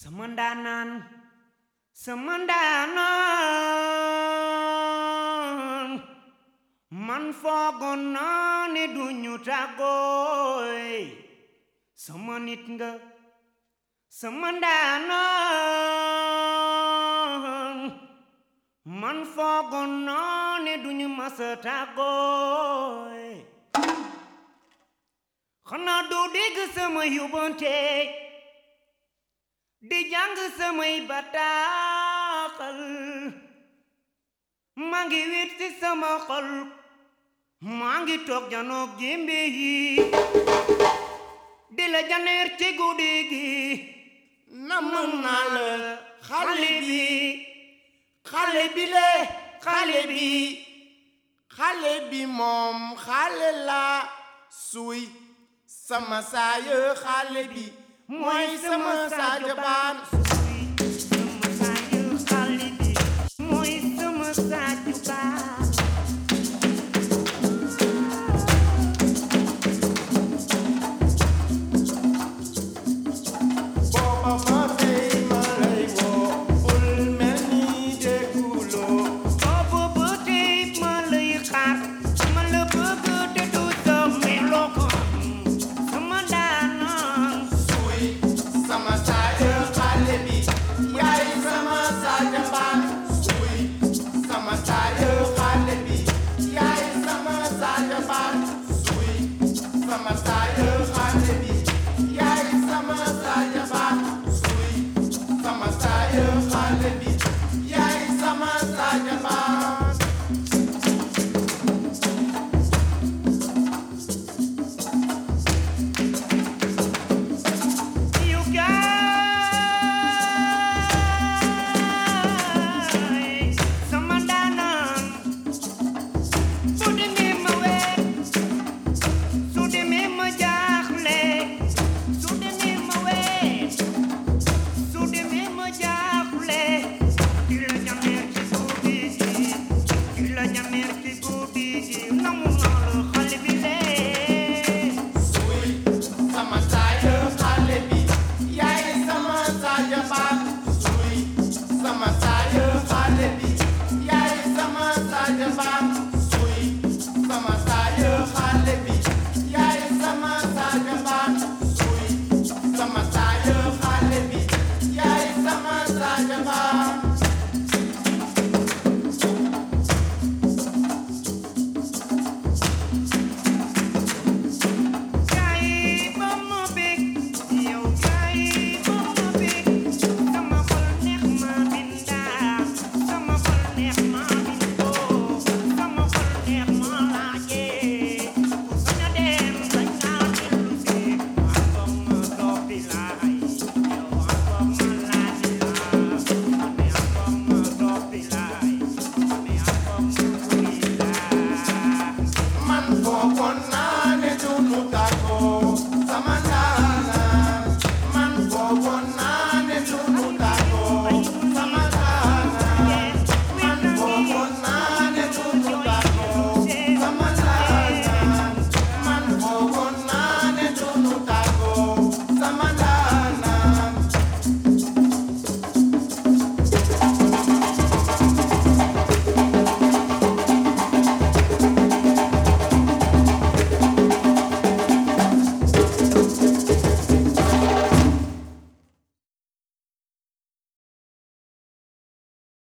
sama ndaanaan sama ndaanaan man foogoon naa ne duñu tàggooy sama nit nga sama ndaanaan man foogoon naa ne duñu masa tàggooy xanaa doo dégg sama yóbbante di jàng samay bataaxal maa ngi wét ci sama xol maa ngi toog janoog jémbe yi di la janeer ci guddi gi namm naa la xale bi xale bi le xale bi xale bi moom xale la suy sama saayo xale bi mooy sama saajo baan